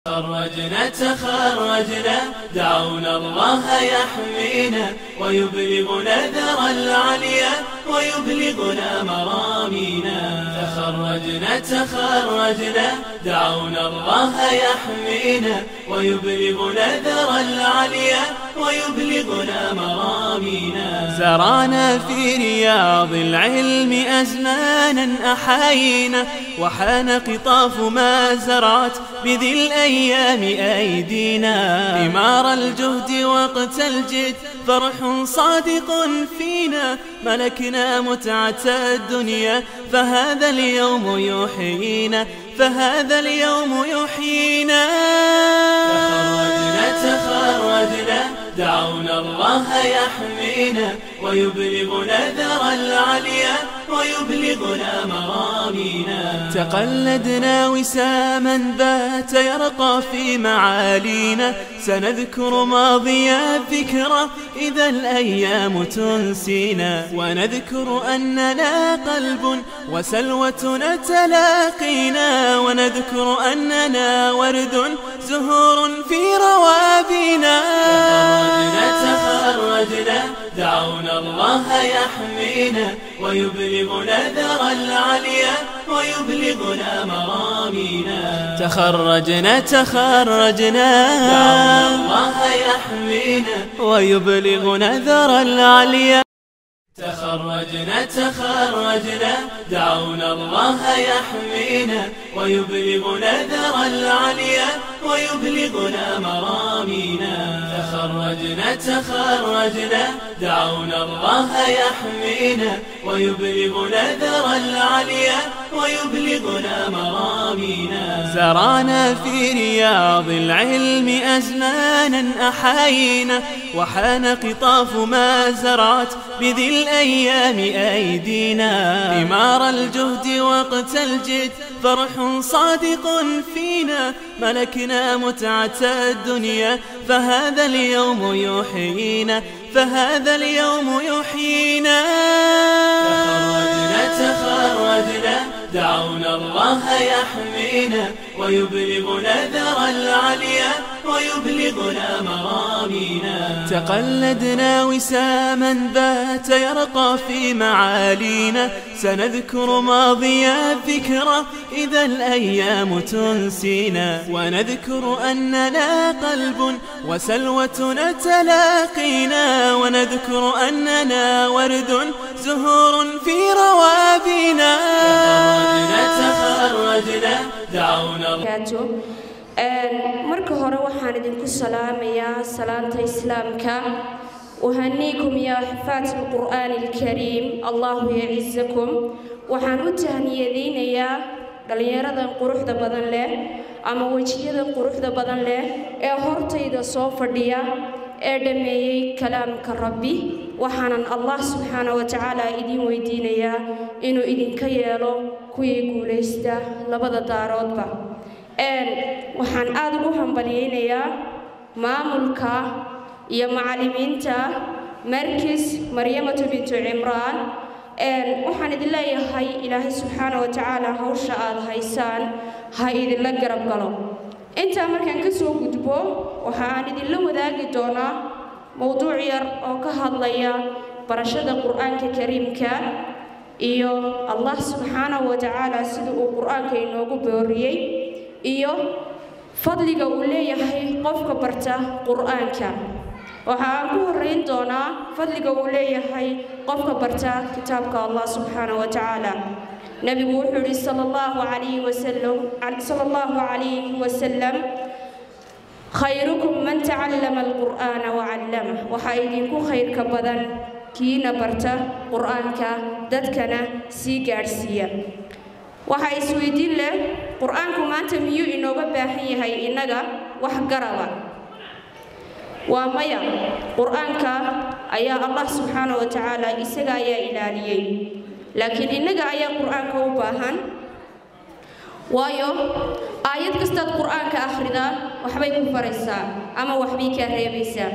تخرجنا تخرجنا دعونا الله يحمينا ويبلغنا ذرى العليا ويبلغنا مرامينا تخرجنا تخرجنا دعونا الله يحمينا ويبلغنا ذرى العليا ويبلغنا مرامينا زرعنا في رياض العلم أزمانا أحاينا وحان قطاف ما زرعت بذي الأيام أيدينا ثمار الجهد وقت الجد فرح صادق فينا ملكنا متعة الدنيا فهذا اليوم يحيينا فهذا اليوم يحيينا تخرجنا تخرجنا دعونا الله يحمينا ويبلغنا ذرى العليا ويبلغنا مرامينا تقلدنا وساما بات يرقى في معالينا سنذكر ماضي الذكرى إذا الأيام تنسينا ونذكر أننا قلب وسلوة تلاقينا ونذكر أننا ورد زهور في روابينا تخرجنا تخرجنا دعونا الله يحمينا ويبلغنا ذرى العليا ويبلغنا مرامينا تخرجنا تخرجنا دعونا الله يحمينا ويبلغنا ذرى العليا تخرجنا تخرجنا دعونا الله يحمينا ويبلغنا ذرى العليا ويبلغنا مرامينا تخرجنا تخرجنا دعونا الله يحمينا ويبلغنا ذرى العليا ويبلغنا مرامينا زرعنا في رياض العلم أزمانا أحاينا وحان قطاف ما زرعت بذي الأيام أيدينا ثمار الجهد وقت الجد فرح صادق فينا ملكنا متعة الدنيا فهذا اليوم يحيينا فهذا اليوم يحيينا تخرجنا تخرجنا دعونا الله يحمينا ويبلغنا ذرى العليا ويبلغنا مرامينا تقلدنا وساما بات يرقى في معالينا سنذكر ماضي الذكرى إذا الأيام تنسينا ونذكر أننا قلب وسلوة تلاقينا ونذكر أننا ورد زهور في روابينا تخرجنا تخرجنا دعونا marka hore waxaan idinku salaamayaa salaanta islaamka uhaniikum yaa xifaat alqur'aani alkariim allahu yacisakum waxaan u tahniyadaynayaa dhallinyaradan quruxda badan leh ama wejiyadan quruxda badan leh ee hortayda soo fadhiya ee dhammeeyey kalaamka rabbi waxaanan allah subxaana wa tacaala idiin weydiinayaa inuu idinka yeelo kuwii guulaysta labada daaroodba waxaan aada ugu hambalyaynayaa maamulka iyo macallimiinta markis maryamatu bintu cimraan waxaan idin leeyahay ilaahay subxaana wa tacaala hawsha aada haysaan ha idinla garab galo intaa markaan ka soo gudbo waxa aan idinla wadaagi doonaa mowduuc yar oo ka hadlaya barashada qur-aanka kariimka iyo allah subxaanahu wa tacaala sida uu qur-aanka inoogu booriyey iyo fadliga uu leeyahay qofka barta qur-aanka waxa aan ku horeyn doonaa fadliga uu leeyahay qofka barta kitaabka allah subxaanahu wa tacaala nebigu wuxuu yihi sala allahu calayhi wasalam sala allahu calayhi wasalam khayrukum man tacallama alqur'aana wacallamah waxaa idinku khayrka badan kiina barta qur-aanka dadkana sii gaadhsiiya waxaa isweydiin leh qur-aanku maanta miyuu inooga baahan yahay innaga wax garaba waa maya qur-aanka ayaa allah subxaana wa tacaala isaga ayaa ilaaliyey laakiin innaga ayaa qur-aanka u baahan waayo aayad kastaad qur-aanka akhridaa waxbay ku faraysaa ama waxbay kaa reebaysaa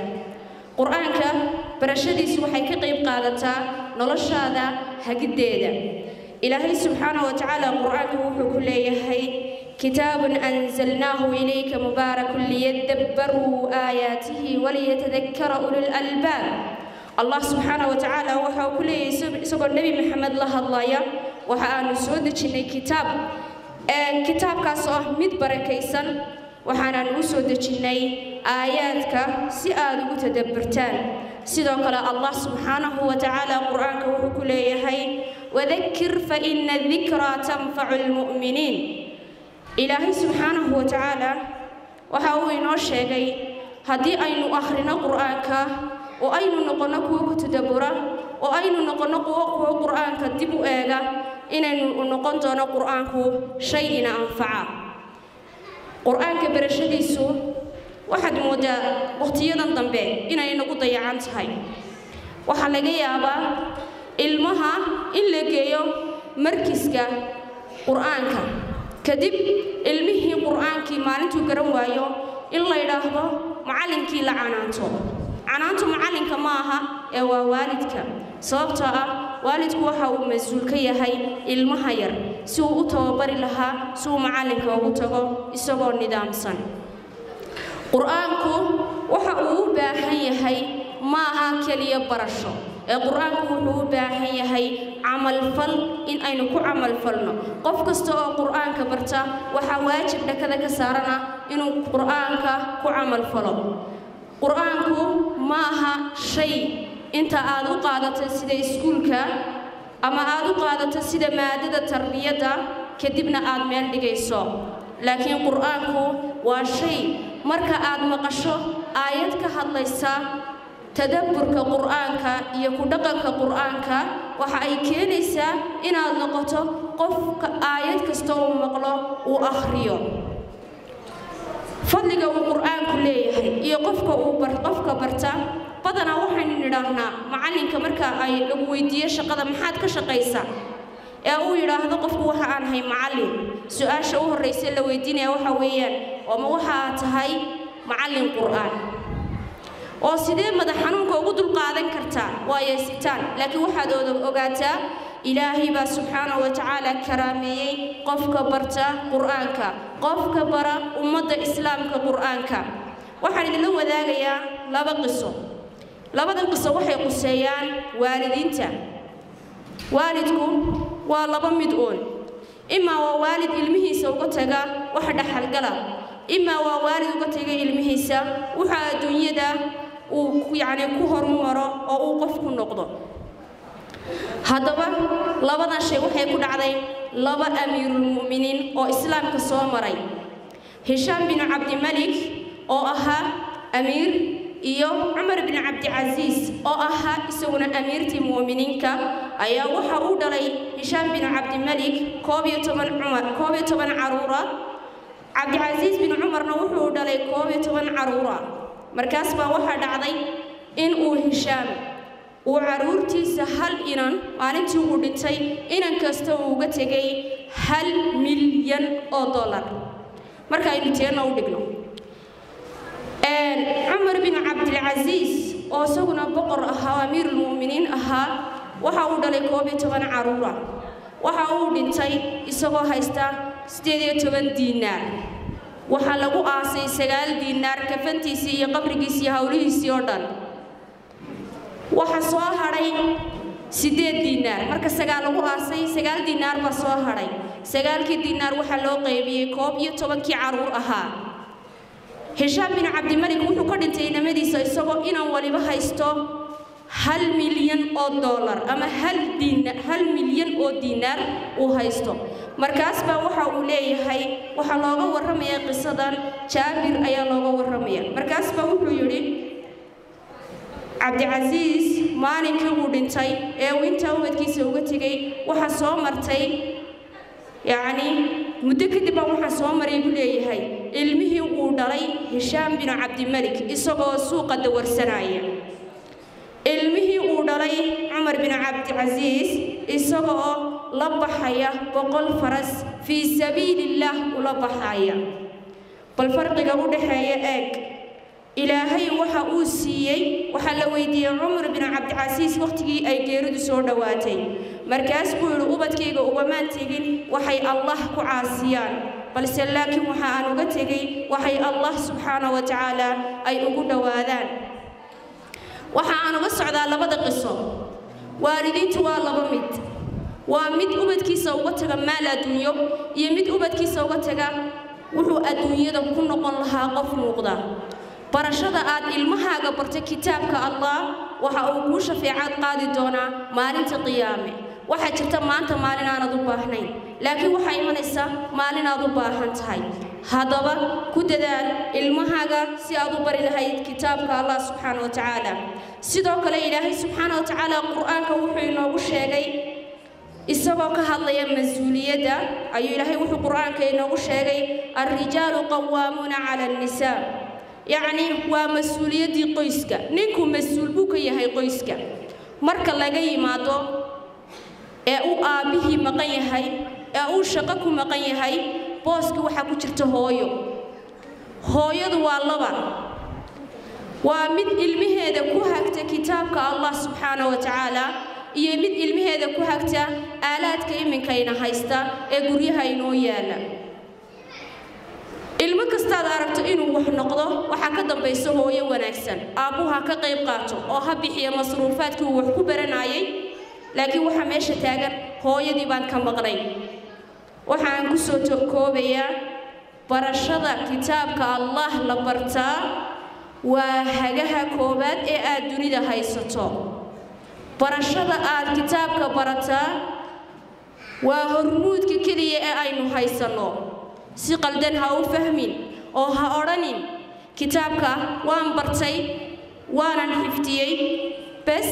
qur-aanka barashadiisu waxay ka qayb qaadataa noloshaada hagiddeeda ilaahay subxaanahu wa tacaala qur-aanka wuxuu ku leeyahay kitaabun anzalnaahu ilayka mubaarakun liyadabbaruu aayaatihi waliyatadakkara ulul albaab allah subxaanahu wa tacaala waxa uu ku leeyahay isagoo nebi maxamed la hadlaya waxa aanu soo dejinnay kitaab kitaabkaas oo ah mid barakaysan waxaanaan u soo dejinnay aayaadka si aad ugu tadabburtaan sidoo kale allah subxaanahu wa tacaala qur-aanka wuxuu ku leeyahay wadakir fa ina dikraa tanfacu lmu'miniin ilaahay subxaanahu wa tacaala waxa uu inoo sheegay haddii aynu akhrino qur-aanka oo aynu noqonno kuwo ku tadabbura oo aynu noqonno kuwo kuwo qur-aanka dib u eega inaynu noqon doono qur-aanku shay ina anfaca qur-aanka barashadiisu waxaad moodaa wakhtiyadan dambe inay nagu dayacan tahay waxaa laga yaabaa ilmaha in la geeyo markiska qur-aanka kadib ilmihii qur-aankii maalintuu garan waayo in la yidhaahdo macallinkii la canaanto canaantu macallinka ma aha ee waa waalidka sababtoo ah waalidku waxa uu mas-uul ka yahay ilmaha yar si uu u tababari lahaa si uu macallinka ugu tago isagoo nidaamsan qur-aanku waxa uu u baahan yahay ma aha keliya barasho ee qur-aanku wuxuu u baahan yahay camalfal in aynu ku camalfalno qof kasta oo qur-aanka barta waxaa waajib dhakada ka saarana inuu qur-aanka ku camalfalo qur-aanku ma aha shay inta aad u qaadato sida iskuulka ama aad u qaadato sida maadada tarbiyadda kadibna aad meel dhigayso laakiin qur-aanku waa shay marka aad maqasho aayad ka hadlaysa tadabburka qur-aanka iyo ku dhaqanka qur-aanka waxa ay keenaysaa inaad noqoto qofka aayad kasta uu maqlo uu akhriyo fadliga uu qur-aanku leeyahay iyo qofka uu qofka barta badanaa waxaynu nidhaahnaa macallinka marka ay lagu weydiiyo shaqada maxaad ka shaqaysaa ee uu yidhaahdo qofku waxa aan ahay macallin su-aasha u horraysa la weydiinaya waxa weeyaan ooma waxa aad tahay macallin qur-aan oo sidee madax xanuunka ugu dulqaadan kartaa waa yeesitaan laakiin waxaad ogaataa ilaahay baa subxaanahu wa tacaala karaameeyey qofka barta qur-aanka qofka bara ummadda islaamka qur-aanka waxaan idinla wadaagayaa laba qiso labadan qiso waxay quseeyaan waalidiinta waalidku waa laba mid uun imaa waa waalid ilmihiisa uga taga wax dhaxalgala imaa waa waalid uga taga ilmihiisa waxa adduunyada uu yacni ku horumaro oo uu qof ku noqdo haddaba labadan shay waxay ku dhacday laba amiirulmu'miniin oo islaamka soo maray hishaam bin cabdimalik oo ahaa amiir iyo cumar bin cabdicasiis oo ahaa isaguna amiirtii mu'miniinka ayaa waxa uu dhalay hishaam bin cabdimalik koob iyo toban cumar koob iyo toban caruura cabdicasiis bin cumarna wuxuu dhalay koob iyo toban caruura markaas baa waxaa dhacday in uu hishaam uu caruurtiisa hal inan maalintii uu dhintay inan kasta uu uga tegay hal milyan oo dollar marka aynu teenna u dhigno cumar bin cabdilcasiis oo isaguna boqor ahaa oo amiirulmu'miniin ahaa waxa uu dhalay koob iyo toban caruura waxa uu dhintay isagoo haysta siddeed iyo toban diinaar waxaa lagu aasay sagaal diinaar kafantiisii iyo qabrigiisii iyo howlihiisii oo dhan waxa soo hadhay siddeed diinaar marka sagaal lagu aasay sagaal diinaar baa soo hadhay sagaalkii diinaar waxaa loo qaybiyey koob iyo tobankii caruur ahaa hishaam bin cabdimalik wuxuu ka dhintay inamadiisa isagoo inan waliba haysto hal milyan oo dollar ama hal diina hal milyan oo diinaar uu haysto markaas baa waxa uu leeyahay waxaa looga warramaya qisadan jaabir ayaa looga warramaya markaas baa wuxuu yidhi cabdicasiis maalinkii uu dhintay ee uu intaa ubadkiisa uga tegay waxaa soo martay yacni muddo kadib baa waxaa soo maray buu leeyahay ilmihii uu dhalay hishaam bin cabdimalik isagoo suuqa dawarsanaya ilmihii uu dhalay cumar bin cabdicasiis isagoo la baxaya boqol faras fii sabiilillaah ula baxaya bal farqiga u dhexeeya eeg ilaahay waxa uu siiyey waxaa la weydiiyey cumar bin cabdicasiis wakhtigii ay geeridu soo dhowaatay markaas buu yidhi ubadkayga ugamaan tegin waxay allah ku caasiyaan balse laakiin waxa aan uga tegay waxay allah subxaana wa tacaala ay ugu dhowaadaan waxa aan uga socdaa labada qiso waalidiintu waa laba mid waa mid ubadkiisa uga taga maal adduunyo iyo mid ubadkiisa uga taga wuxuu adduunyada ku noqon lahaa qof muuqda barashada aad ilmahaaga barta kitaabka allah waxa uu kuu shafeecaad qaadi doonaa maalinta qiyaame waxaa jirta maanta maalin aanad u baahnayn laakiin waxaa imanaysa maalin aad u baahan tahay haddaba ku dadaal ilmahaaga si aad u bari lahayd kitaabka allah subxaana wa tacaala sidoo kale ilaahay subxaana wa tacaala qur-aanka wuxuu inoogu sheegay isagoo ka hadlaya mas-uuliyadda ayuu ilaahay wuxuu qur-aanka inoogu sheegay alrijaalu qawaamuuna cala annisaa yacni waa mas-uuliyaddii qoyska ninku mas-uul buu ka yahay qoyska marka laga yimaado ee uu aabbihii maqan yahay ee uu shaqo ku maqan yahay booskii waxaa ku jirta hooyo hooyadu waa laba waa mid ilmaheeda ku hagta kitaabka allah subxaana wa tacaala iyo mid ilmaheeda ku hagta aalaadka iminkayna haysta ee guryaha inoo yaala ilmo kastaad aragto inuu wax noqdo waxaa ka dambaysa hooyo wanaagsan aabbuhu ha ka qayb qaato oo ha bixiya masruufaadkii uu wax ku baranayay laakiin waxaa meesha taagan hooyadii baan ka maqnay waxaan ku soo koobayaa barashada kitaabka allah la bartaa waa hagaha koowaad ee aad dunida haysato barashada aad kitaabka barataa waa hormuudka keliya ee aynu haysanno si qaldan ha u fahmin oo ha odhanin kitaabka waan bartay waanan xifdiyey bes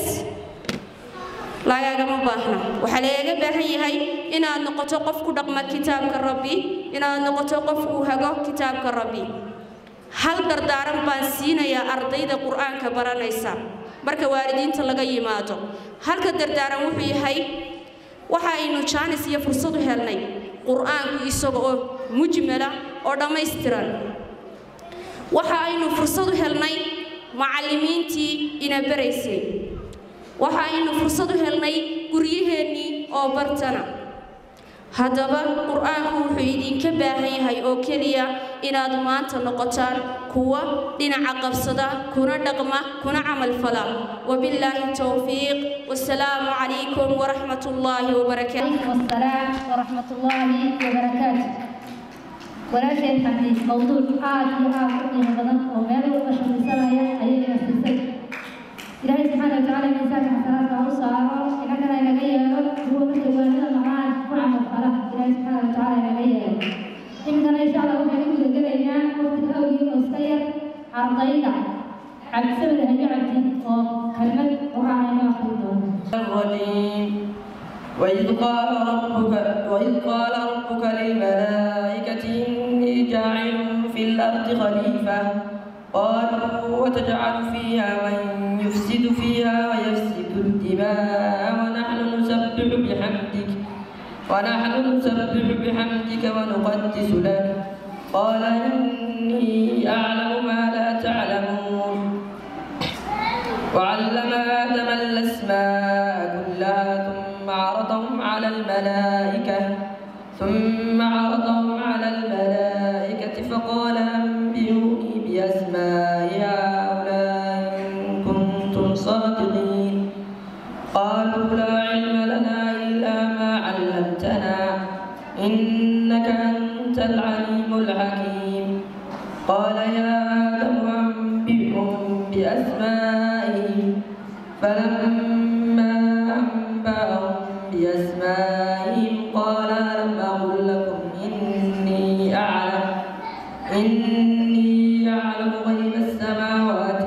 lagaagama baahna waxaa lagaga baahan yahay inaad noqoto qof ku dhaqma kitaabka rabbi inaad noqoto qof uu hago kitaabka rabbi hal dardaaran baan siinayaa ardayda qur-aanka baranaysa marka waalidiinta laga yimaado halka dardaaran wuxuu yahay waxa aynu jaanis iyo fursad u helnay qur-aanku isaga oo mujmala oo dhammaystiran waxa aynu fursad u helnay macallimiintii ina baraysay waxa aynu fursad u helnay guryaheennii oo bartana haddaba qur-aanku wuxuu idinka baahan yahay oo keliya inaad maanta noqotaan kuwa dhinaca qabsada kuna dhaqma kuna camal fala wabillaahi towfiiq wasalaamu calaykum waraxmat ullaahi wabarakaatu والسلام ورحمة الله وبركاته ولا شيء حديث موضوع عاد يعاد من بدن ومال وبشر سنة أي نفسي إلهي سبحانه وتعالى من ساك حسنات وصار إن كان إلى غيره هو مثل والد معان وعمل فله إلهي سبحانه وتعالى إلى غيره إن كان إن شاء الله وحنا نقول لنا وقت الأولي والسير عرضينا عبد سبب هني عبد وكلمة وعلى ما أخذ الرجيم وإذ قال ربك وإذ قال ربك للملائكة إني جاعل في الأرض خليفة قالوا وتجعل فيها من يفسد فيها ويفسد الدماء ونحن نسبح بحمدك ونحن نسبح بحمدك ونقدس لك قال إني أعلم ما لا تعلمون وعلم آدم الأسماء كلها ثم عرضهم على الملائكة ثم عرضهم على الملائكة فقال أنبئوني بأسماء هؤلاء إن كنتم صادقين قالوا لا علم لنا إلا ما علمتنا إنك أنت العليم الحكيم قال يا آدم أنبئهم بأسمائهم فلما أنبأهم بأسمائهم قال ألم أقل لكم إني أعلم إني أعلم غيب السماوات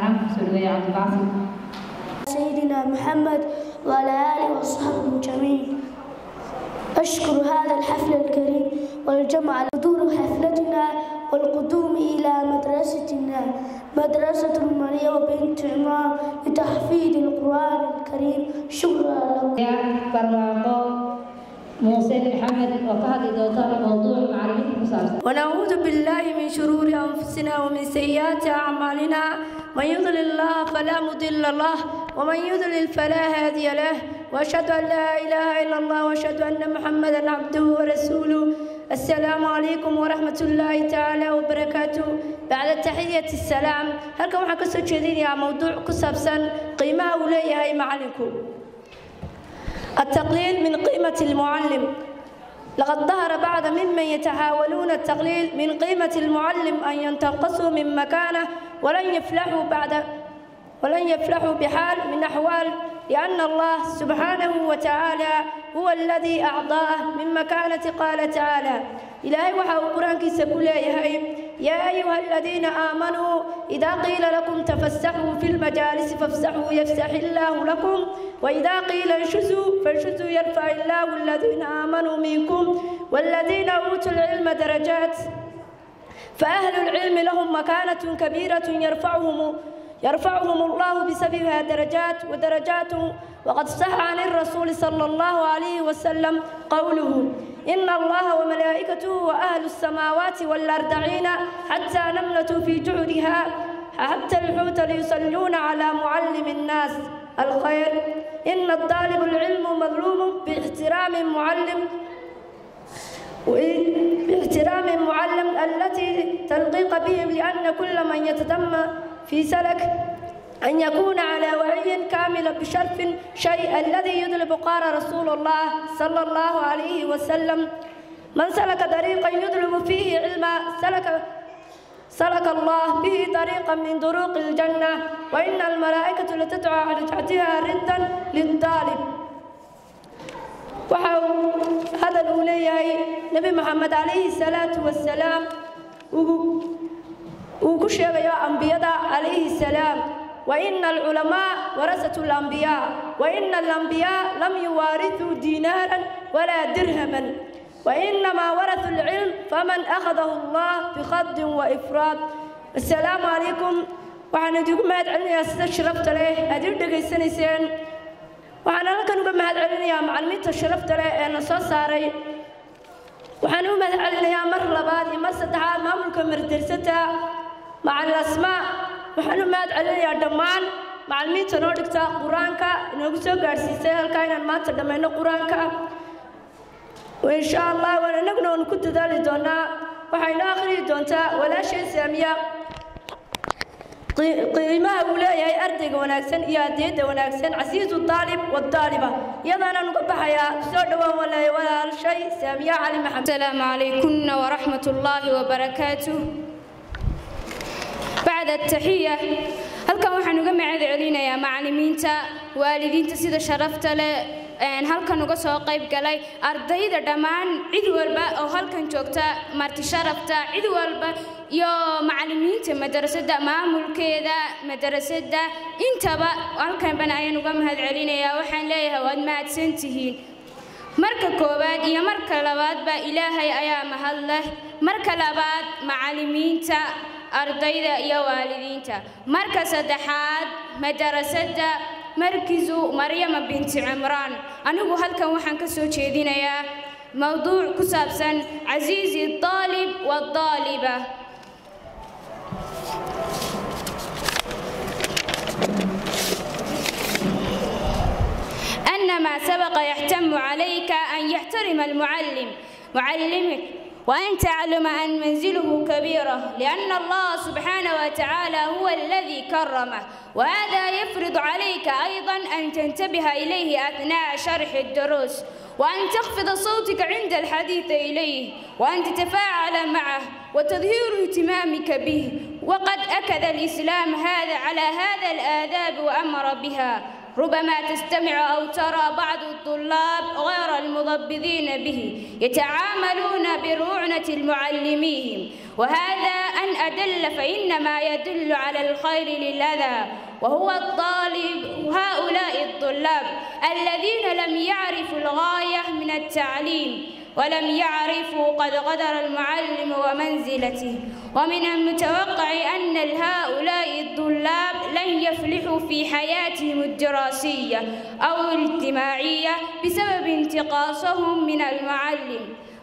سيدنا محمد وعلى آله وصحبه جميعا أشكر هذا الحفل الكريم والجمع حضور حفلتنا والقدوم إلى مدرستنا مدرسة مريم بنت عمران لتحفيظ القرآن الكريم شكرا لكم barwaaqo muuse maxamed oo ka hadli doonta mowduuc macallimiinta ku saabsan ونعوذ بالله من شرور أنفسنا ومن سيئات أعمالنا من يضلل الله فلا مضل له ومن يضلل فلا هادي له وأشهد أن لا إله إلا الله وأشهد أن محمدا عبده ورسوله السلام عليكم ورحمة الله تعالى وبركاته بعد تحية السلام هل كم حكسو يا موضوع كسبسا قيمة وليها معلمكم التقليل من قيمة المعلم لقد ظهر بعض ممن يتحاولون التقليل من قيمة المعلم أن ينتقصوا من مكانه ولن يفلحوا بعد ولن يفلحوا بحال من أحوال لأن الله سبحانه وتعالى هو الذي أعطاه من مكانة قال تعالى إلهي وحاو القرآن كيس يا أيها الذين آمنوا إذا قيل لكم تفسحوا في المجالس فافسحوا يفسح الله لكم وإذا قيل انشزوا فانشزوا يرفع الله الذين آمنوا منكم والذين أوتوا العلم درجات فأهل العلم لهم مكانة كبيرة يرفعهم يرفعهم الله بسببها درجات ودرجات وقد صح عن الرسول صلى الله عليه وسلم قوله إن الله وملائكته وأهل السماوات والأرضعين حتى نملة في جعدها حتى الحوت ليصلون على معلم الناس الخير إن الطالب العلم مظلوم باحترام المعلم باحترام المعلم التي تلقيق بهم لأن كل من يتدم في سلك أن يكون على وعي كامل بشرف شيء الذي يطلب قال رسول الله صلى الله عليه وسلم من سلك طريقا يطلب فيه علما سلك سلك الله به طريقا من طرق الجنة وإن الملائكة لتدعى على تحتها ردا للطالب وحاو هذا الأولي نبي محمد عليه الصلاة والسلام وكشف يا أنبياء عليه السلام وإن العلماء ورثة الأنبياء وإن الأنبياء لم يوارثوا دينارا ولا درهما وإنما ورثوا العلم فمن أخذه الله بخض وإفراد السلام عليكم waxaan idinku mahad celinayaa sida sharafta leh aad ii dhegaysanayseen waxaan halkan uga mahad celinayaa macallimiinta sharafta leh ee na soo saaray waxaan u mahad celinayaa mar labaad iyo mar saddexaad maamulka mardarsata macallin asmaa waxaan u mahad celinayaa dhammaan macallimiinta noo dhigta qur-aanka inoogu soo gaadhsiisay halkaa inaan maanta dhammayno qur-aanka insha allah waan inaguna waanu ku dadaali doonaa waxay noo akhriyi doontaa walaashay saamiya qiimaha uu leeyahay ardayga wanaagsan iyo adiyadda wanaagsan casiisu daalib wadaaliba iyadaanaan uga baxayaa soo dhowaan walaay walaashay saamiya cali maxamed السلام عليكم ورحمة الله وبركاته بعد التحية halkan waxaan uga mahad celinayaa macallimiinta waalidiinta sida sharafta leh halkan uga soo qayb galay ardayda dhammaan cid walba oo halkan joogta marti sharafta cid walba iyo macallimiinta madrasadda maamulkeeda madrasadda intaba halkanban ayaan uga mahad celinayaa waxaan leeyahay waad mahadsan tihiin marka koowaad iyo marka labaadba ilaahay ayaa mahad leh marka labaad macallimiinta ardayda iyo waalidiinta marka saddexaad madrasadda markisu maryama binti cimraan anigu halkan waxaan ka soo jeedinayaa mowduuc ku saabsan casiizi daalib wadaaliba أن ما سبق يحتم عليك أن يحترم المعلم معلمك وأن تعلم أن منزله كبيرة لأن الله سبحانه وتعالى هو الذي كرمه وهذا يفرض عليك أيضا أن تنتبه إليه أثناء شرح الدروس وأن تخفض صوتك عند الحديث إليه وأن تتفاعل معه وتظهير اهتمامك به وقد أكد الإسلام هذا على هذا الآداب وأمر بها ربما تستمع أو ترى بعض الطلاب غير المضبذين به يتعاملون برعنة المعلمين وهذا أن أدل فإنما يدل على الخير للأذى وهو الطالب هؤلاء الطلاب الذين لم يعرفوا الغاية من التعليم ولم يعرفوا قد غدر المعلم ومنزلته ومن المتوقع أن هؤلاء الطلاب لن يفلحوا في حياتهم الدراسية أو الاجتماعية بسبب انتقاصهم من المعلم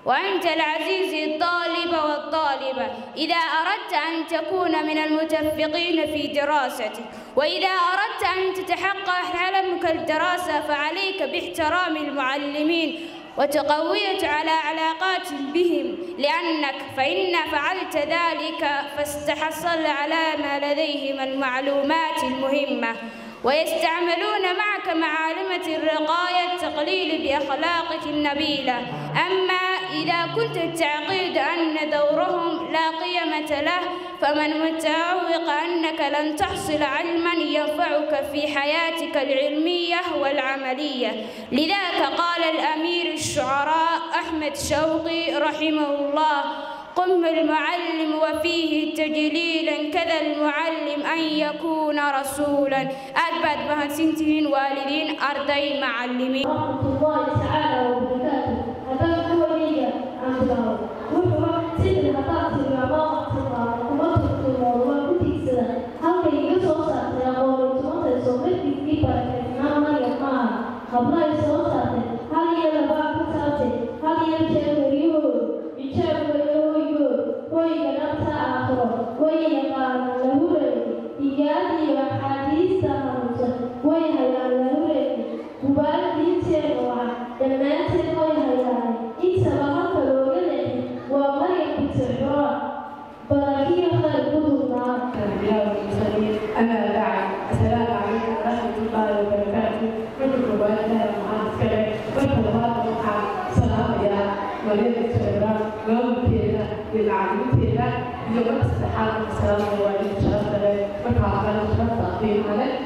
وأنت العزيز الطالب والطالبة إذا أردت أن تكون من المتفقين في دراستك وإذا أردت أن تتحقق حلمك الدراسة فعليك باحترام المعلمين وتقوية على علاقات بهم لأنك فإن فعلت ذلك فاستحصل على ما لديهم المعلومات المهمة ويستعملون معك معالمة الرقاية التقليل بأخلاقك النبيلة أما إذا كنت تعقيد أن دورهم لا قيمة له فمن متعوق أنك لن تحصل علما ينفعك في حياتك العلمية والعملية لذاك قال الأمير الشعراء أحمد شوقي رحمه الله قم المعلم وفيه تجليلا كذا المعلم أن يكون رسولا أثبت بها سنتين والدين أرضي معلمين ورحمة الله تعالى وبركاته هذا هو لي عن الله وحوى سيد الهطاط الرعاق الصغار ومطر الموضوع كنت سنة هل كي يسوى ساتي أقول تمطر سومت في بركة مريم معها قبل يسوى ساتي هل يلبا كتاتي هل يلجأ ويور يجاب ويور ويغنبتا آخر ويغان لهوري إيادي وحديث همسة ويهيان لهوري mubaaradiinteena waa dhammaanteed way hayaane intaba halka looga leehay waa maryam binti cimraan barakiya khayr gudubnaa الأنبياء والمرسلين أما بعد السلام عليكم ورحمة الله وبركاته كل مبارك معسكر وكل هذا المقام سلام يا مريم الشباب ومكينا للعالمين يوم السحاب السلام عليكم شرف لك وكافر شرف تقديم عليك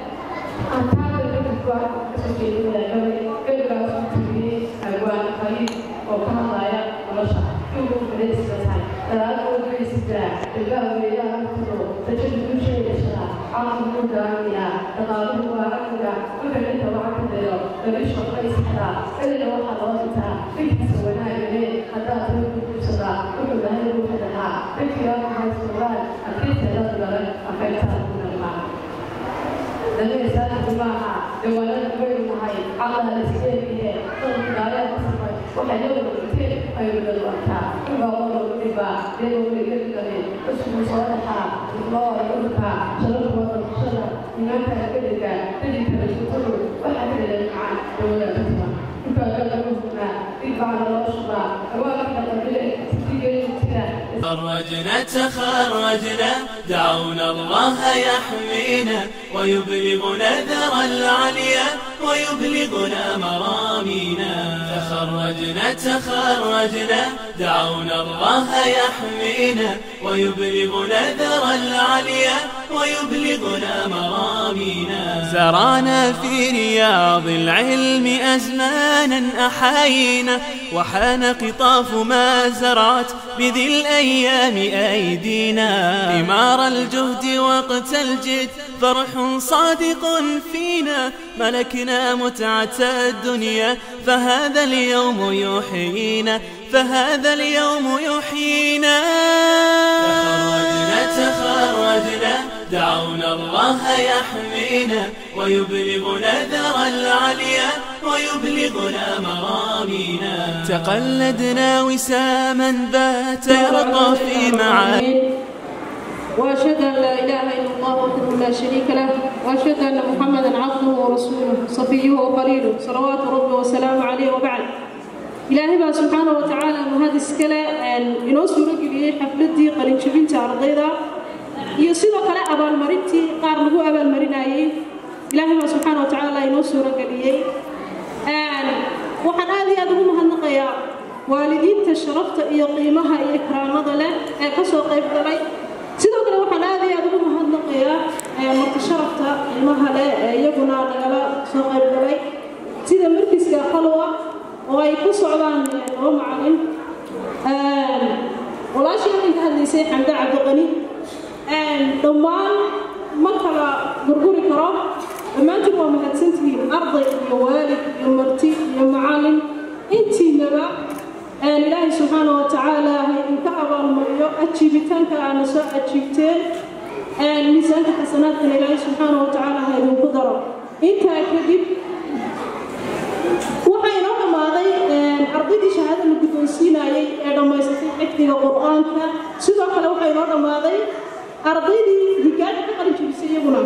أنت الأخوة سجلوا لنا كل سجلوا أبوان خير وكهضايا ورشا كل من السماء لا أقول بسجلة الباب إلى أنفسه تجد كل شيء يشرع عاصم دامية تقابل وعقلا كل أنت وعقل له ليش قيس حدا إلا لو حضرتها فيك سوينا إليه حتى تقول بسرعة كل ما هي روحها فيك يا محمد سؤال أكيد تدرس أفعلتها من المعنى لما يسأل جماعة جوالا كبير معي على الاسكيل طول دايا مصر وحيوم كتير أيوة الوقت كما قالوا الربا لأنه يجب أن اسم صالحة الله يرفع شرف وشرف إنك كذلك تجد الشكر وحتى للمعان جوالا مصر كما قالوا هنا ارفع الرشبة أواقف القبلة تيجي تخرجنا تخرجنا دعونا الله يحمينا ويبلغنا ذرى العليا ويبلغنا مرامينا تخرجنا تخرجنا دعونا الله يحمينا ويبلغنا ذرى العليا ويبلغنا مرامينا زرعنا في رياض العلم أزمانا أحاينا وحان قطاف ما زرعت بذي الأيام أيدينا ثمار الجهد وقت الجد فرح صادق فينا ملكنا متعة الدنيا فهذا اليوم يحيينا فهذا اليوم يحيينا تخرجنا تخرجنا دعونا الله يحمينا ويبلغنا ذرى العليا ويبلغنا مرامينا تقلدنا وساما بات يرقى في معاني وأشهد أن لا إله إلا الله وحده لا شريك له وأشهد أن محمدا عبده ورسوله صفيه وخليله صلوات ربي وسلامه عليه وبعد إلهي بقى سبحانه وتعالى ما هذا السكلة إنه سورة قليل حفلتي قليل شبين تعرضيدا iyo sidoo kale abaalmarintii qaar lagu abaalmarinayay ilaahay baa subxaana watacaala inoo suuro geliyey waxaan aad iyo aad ugu mahadnaqayaa waalidiinta sharafta iyo qiimaha iyo ikraamada leh ee ka soo qayb galay sidoo kale waxaan aad iyo aad ugu mahadnaqayaa marka sharafta qiimaha leh ee iyaguna nagala soo qayb galay sida markiska qalwa oo ay ku socdaan laba macalin walaashii halkan ka hadlaysay xamda cabdiqani dhammaan ma kala gurguri karo dhammaantiin waa mahadsantihiin arday iyo waalid iyo marti iyo macalin intiinaba ilaahay subxaana wa tacaala ha idinka abaalmariyo ajiibitaanka aana soo ajiibteen miisaanka xasanaadkana ilaahay subxaana wa tacaala ha idinku daro intaa kadib waxaa inoo dhammaaday ardaydii shahaada la guddoonsiinayay xifdiga qur-aanka sidoo kale waxaa inoo dhammaaday ardaydii higaada ka qalin jebisay iyaguna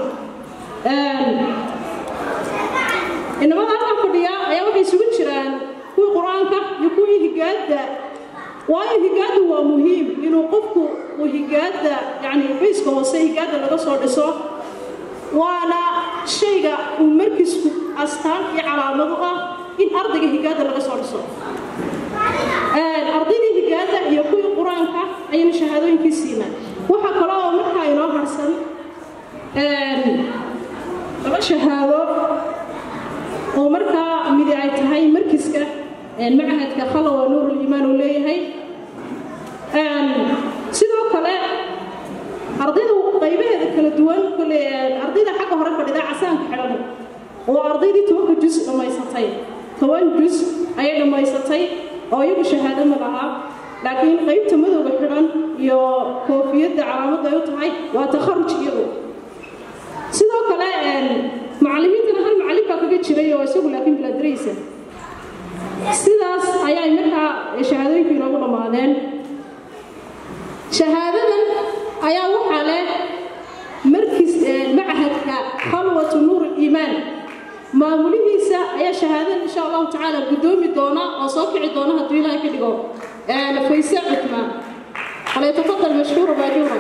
inamada halkan fadhiya ayaa waxay isugu jiraan kuwii qur-aanka iyo kuwii higaada waayo higaadu waa muhiim inuu qofku uu higaada yani bayska hoose higaada laga soo dhiso waana shayga uu markiisku astaan iyo calaamad u ah in ardayga higaada laga soo dhiso ardaydii higaada iyo kuwii qur-aanka ayayna shahaadooyinkii siinaan waxaa kale oo markaa inoo harsan laba shahaado oo markaa midi ay tahay markiska macahadka khalawa nuuruliimaan uu leeyahay sidoo kale ardayda qaybaheeda kala duwan kole ardayda xagga hore fadhida casaanka xidhan oo ardaydii tobanka jus dhammaysatay toban jus ayay dhammaysatay oo iyagu shahaado ma laha laakiin qaybta madowga xidhan iyo koofiyadda calaamadda ay u tahay waa takharuj iyadu sidoo kale macallimiintana hal macallin baa kaga jiray oo isagu laakiin bilaadiraysa sidaas ayay markaa shahaadooyinku inoogu dhammaadeen shahaadadan ayaa waxaa leh markiis macahadka khalwatu nuur iimaan maamulihiisa ayaa shahaadan insha allahu tacaala guddoomi doona oo soo kici doona hadduu ilaahay ka dhigo fayse cutmaan falyatafadal mashkuura baajuura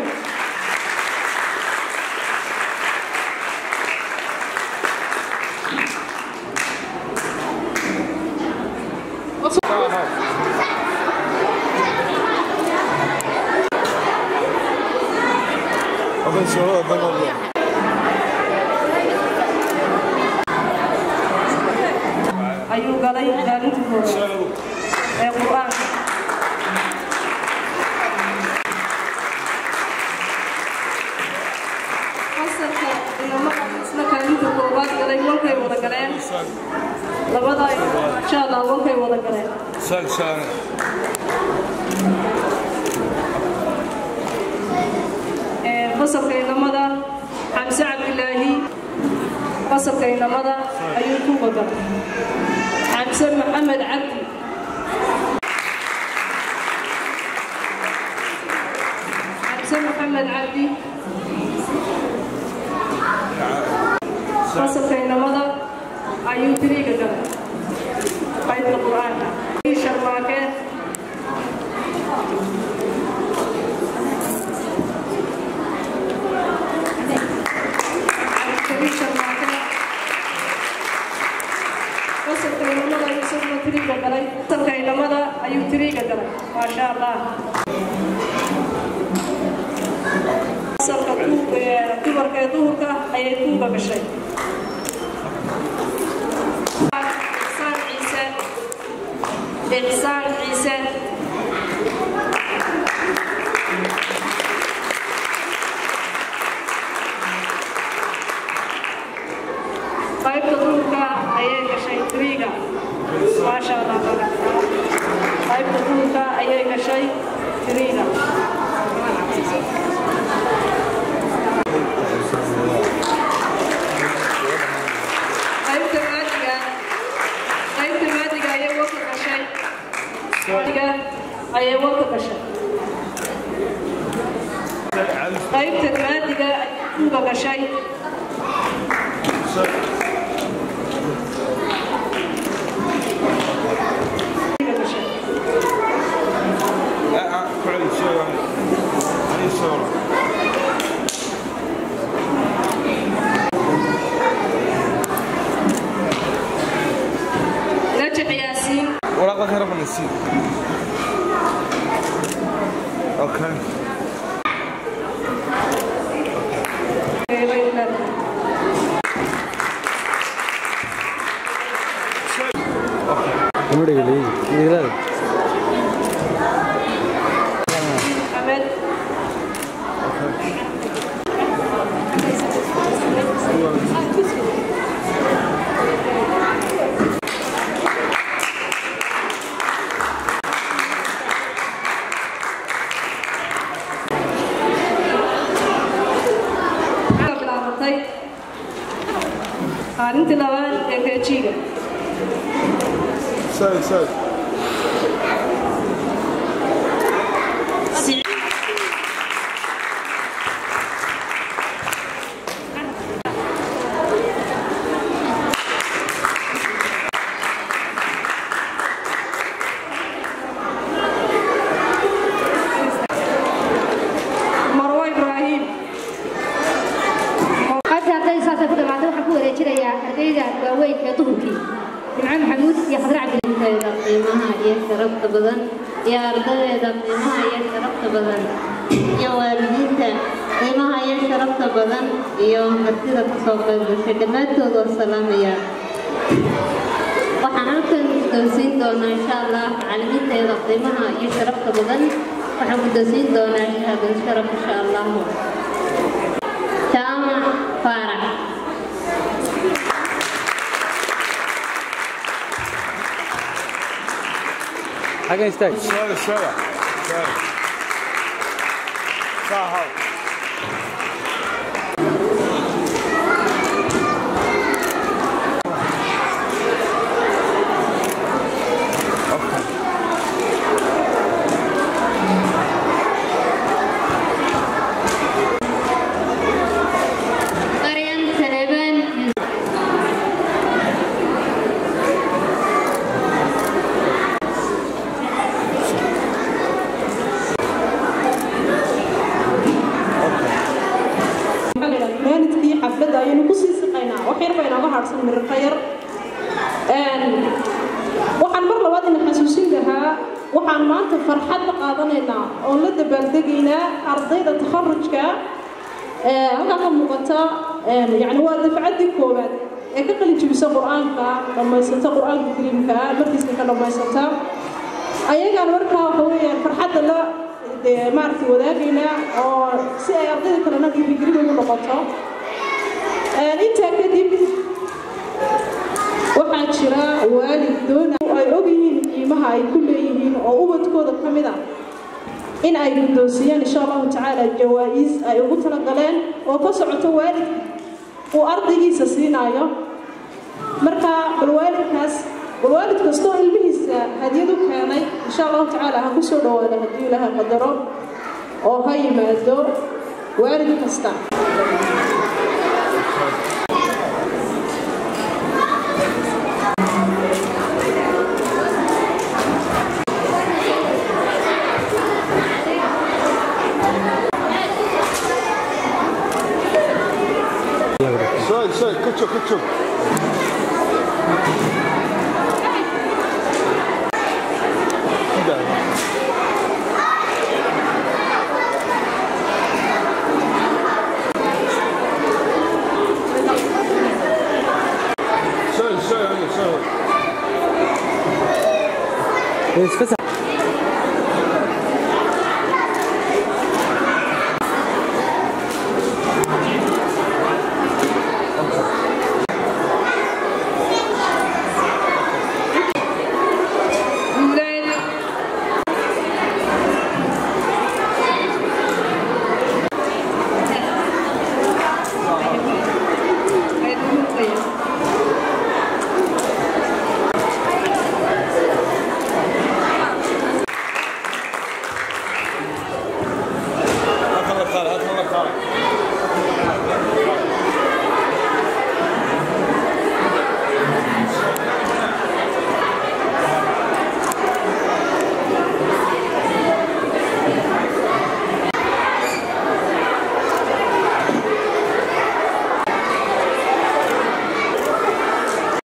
ayuu galay kaalinta hore ee qur-aanka fasalka inamada isna kaalinta koobaad galay wankay wada galeen labada insha allah wankay wada galeen fasalka inamada xamse cabdilaahi fasalka inamada ayuu ku wada xamse maxamed cabdi xamse maxamed cabdi fasalka inamada ayuu tiriiga galay qaybta qur-aanka sharmaake fasalka inamada ayuu isaguna tiriiga galay fasalka inamada ayuu tiriiga galay maasha allah fasalka dumarka ee duhurka ayay kuuga gashay ixsaan ciise ixsaan ciise qaybta duhurka ayay gashay tiriiga maasha allah qaybta duhurka ayay gashay tiriiga qaybta maadiga qaybta maadiga ayay warka gashay maadiga ayay warka gashay qaybta maadiga kuga gashay نجح ياسين ورقة هرب من السين اوكي محمد bilaabatay maalintii labaad ee keejiga ساي ساي sharafta badan iyo ardadeeda qiimaha iyo sharafta badan iyo waalidiinta qiimaha iyo sharafta badan iyo martida kasoo qayb gashay dhammaantood waa salaamayaa waxaan halkan guddoonsiin doonaa insha allah macallimiinteeda qiimaha iyo sharafta badan waxaan guddoonsiin doonaa shahaadad sharaf insha allahu jaamac faarax Xaggan istaag. Shooda, shooda. Shooda. Saa haw. Mariam Saleban maalidkii xafladda ayaynu kusii siqaynaa wax yar baa inooga haadhsan mirarka yar waxaan mar labaad ina xasuusin lahaa waxaan maanta farxad la qaadanaynaa oon la dabaaldegaynaa ardayda takharujka halkaa ka muuqata yani waa dafcaddii koowaad ee ka qalin jebisa qur-aanka dhammaysata qur-aanka kariimka markiiska ka dhammaysata ayagaan markaa waxa weeyaan farxadda la dee maaragtay wadaagaynaa oo si ay ardayda kalena dhiirigelin ugu noqoto intaa kadib waxaa jira waalid doona ay ogyihiin qiimaha ay ku leeyihiin oo ubadkooda ka mid ah in ay guddoonsiiyaan insha allahu tacaala jawaa-is ay ugu talagaleen oo ka socoto waalidka uu ardaygiisa siinaayo marka bal waalidkaas bal waalid kastoo ilmihiisa hadiyad u keenay insha allahu tacaala ha kusoo dhawaada haddii ilaaha qadaro oo ha yimaado waalid kasta Şöyle, şöyle. Küçük, küçük. Bir daha. Şöyle, şöyle, şöyle. Isfasax.